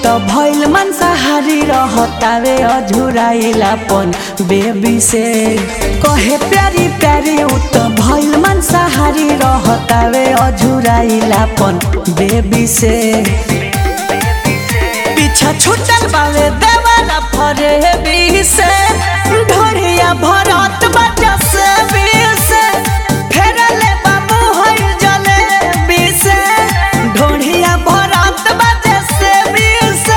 त भइल मांसाहारी रहतावे अझुराइलापन बेबी से कहे प्यारी प्यारी उ त भइल मांसाहारी रहतावे अझुराइलापन बेबी से पीछा छूटल बावे देवाला फरे बी से ढोरिया भरत बजा से बी से फेरले बाबू होई जले बी से ढोरिया भरत बजा से बी से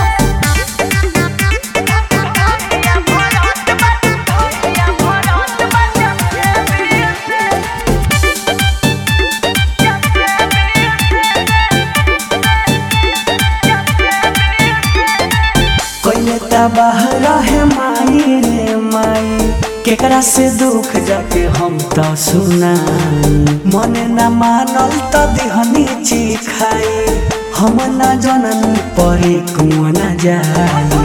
कोई तबाह रहे माई रे माई केकरा से दुख जाके हम तो सुनाई मन न मानल त दिहनी ची खाई हम न जनन परे कुआं न जाई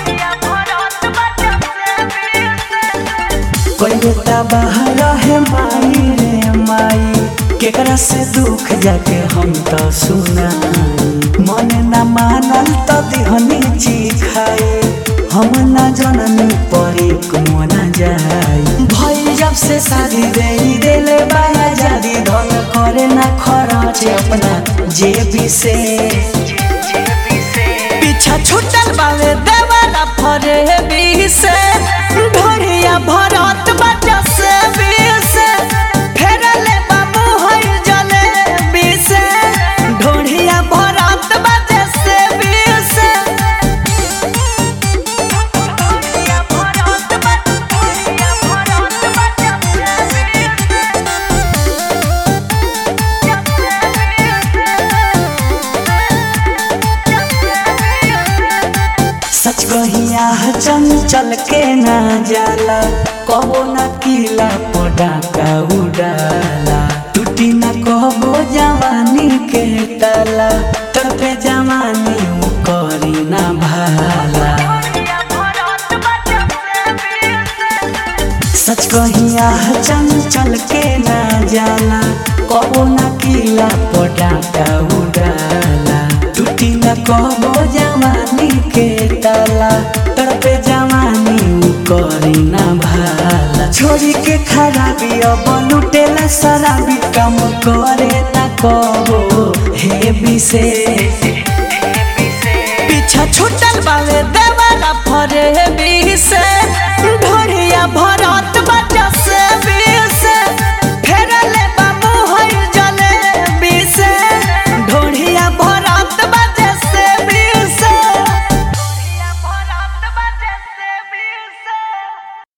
कोई तबाह रहे माई रे माई केकरा से दुख जाके हम तो सुनाई मन न मानल त दिहनी ची खाई हम न जननी परे कुआं न जाई भई जब से शादी दे देले बाया जादी धन करे न खरच अपना जेबी से पीछा छूटल बावे देवाला फरे बी से ढोरिया भरत बजा से बी से फेरले बाबू होई जले बी से ढोरिया भरत बजा से बी से सच कहिया चंचल के ना जाला कबो न किला पटाका उड़ाला टूटी न कबो जवानी के ताला तड़पे जवानी उ करी ना भाला सच कहिया चंचल के ना जाला कबो न किला पटाका उड़ाला टूटी न कबो जवानी के ताला तड़पे जवानी उ करी ना भाला छोरी के खराबी अब लुटेला शराबी काम करे ना कबो हे विशेष